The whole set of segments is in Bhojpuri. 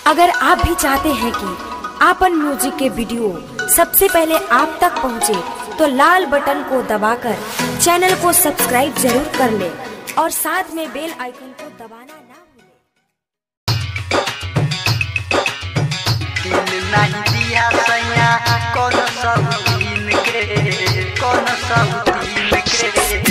अगर आप भी चाहते हैं कि आपन म्यूजिक के वीडियो सबसे पहले आप तक पहुंचे, तो लाल बटन को दबाकर चैनल को सब्सक्राइब जरूर कर ले और साथ में बेल आइकन को दबाना ना भूलें। दिल नहीं दिया सैया कौन सब दिन के कौन सब दिन के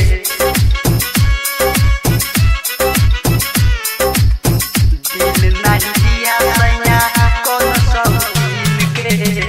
दिल नहीं दिया सैया कौन सब दिन के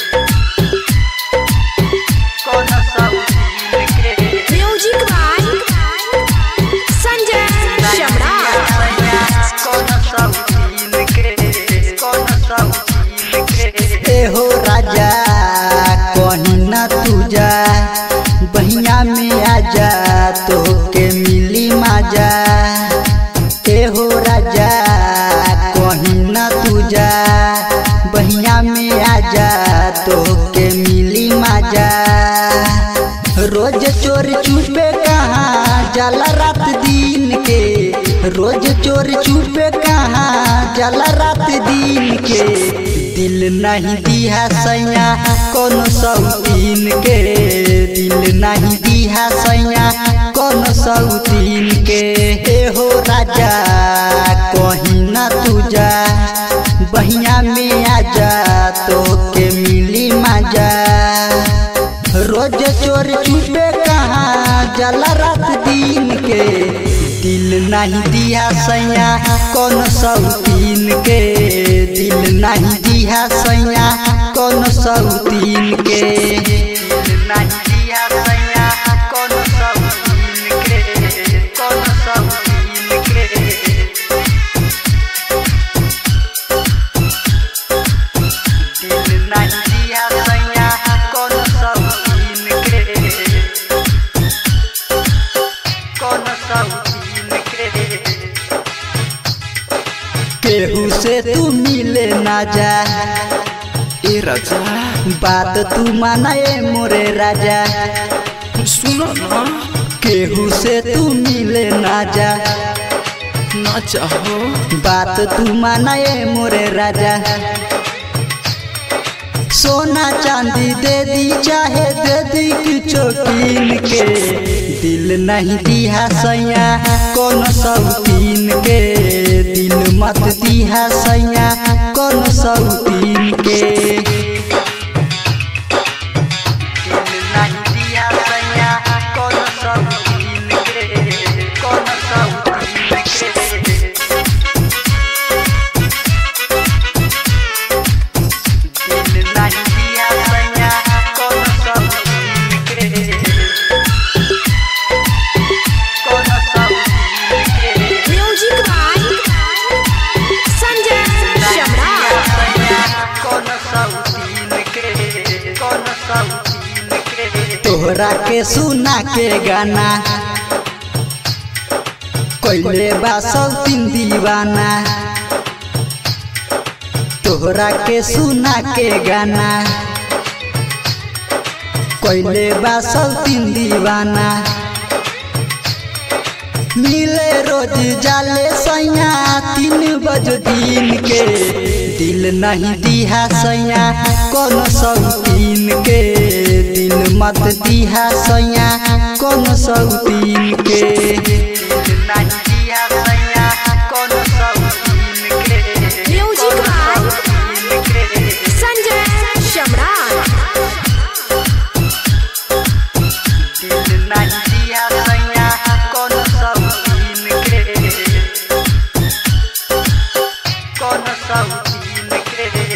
कौन सब दिन के म्यूजिक बाय संजय सम्राट कौन सब दिन के कौन सब दिन के ए हो राजा कहीं ना तू जा बहिया में आजा तो के मिली माजा ए हो राजा कहीं ना तू जा बहिया में आजा तो के मिली माजा रोज चोर छुपे कहाँ जाला रात दिन के रोज चोर छुपे कहाँ जाला रात दिन के दिल नहीं दिया सैया कौन सौतीन के दिल नहीं दिया सैया कौन सौतीन के ए हो राजा कहीं ना तू जा बहिया में आजा तो के मिली माजा रोज चोर छुपे कहाँ जला रात दिन के दिल नहीं दिया सैया कौन सौतीन के दिल नहीं दिया सैया कौन सौतीन के दिल नहीं दिया सैया कौन सब दिन के कौन सब दिन के दिल नहीं दिया सैया कौन सब दिन के कौन सब दिन के केहू से तू मिले ना जा ए राजा बात तू मानाए मोरे राजा सुनो ना केहू से तू मिले ना जा ना चाहो बात तू मानाए मोरे राजा सोना चांदी दे दी चाहे दे दी किचो कीन के दिल नहीं दिया सैया कौन सौतीन के दिल मत दिया सैया कौन सौतीन के दिल नहीं दिया सैया कौन सब दिन के कौन सब दिन के दिल नहीं दिया सैया कौन सब दिन के कौन सब दिन के म्यूजिक बाय संजय सम्राट कौन सब दिन के कौन सब दिन के तोहरा के सुना के गाना कोइले बा सौतीन दीवाना तोहरा के सुना के गाना कोइले बा सौतीन दीवाना मिले रोज जाले सैया तीन बज दिन के दिल नहीं दिया सैया कौन सौतीन के दिल मत दिया सैया कौन सौतीन के दिल नहीं दिया सैया कौन सब दिन के म्यूजिक बाय दिन के संजय सम्राट दिल नहीं दिया सैया कौन सब दिन के कौन सब दिन के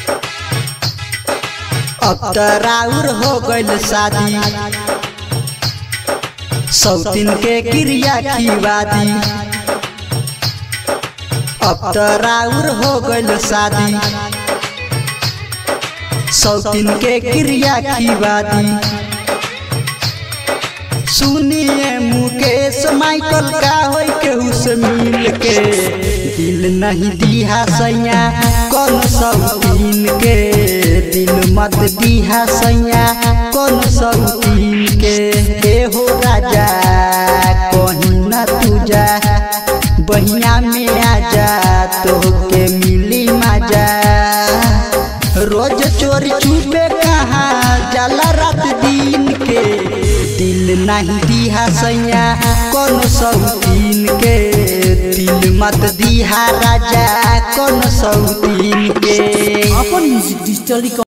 अब तराउर हो गइल शादी सौतीन के क्रिया की वादी अब तराउर हो गइल शादी सौतीन के क्रिया की वादी सुनिए मुकेश माइकल का होई केहू से मिल के दिल नहीं दिया सैया कौन सौतीन के दिल मत दिया सैया कौन सौतीन के ए हो राजा कहीं न तू जा बहिया में आजा तो के मिली माजा मजा रोज चोरी छुपे कहाँ जाला रात दिन के दिल नहीं दिहा सैया कौन सौतीन के दिल मत दिहा राजा कौन सौतीन के अपन म्यूजिक डिजिटल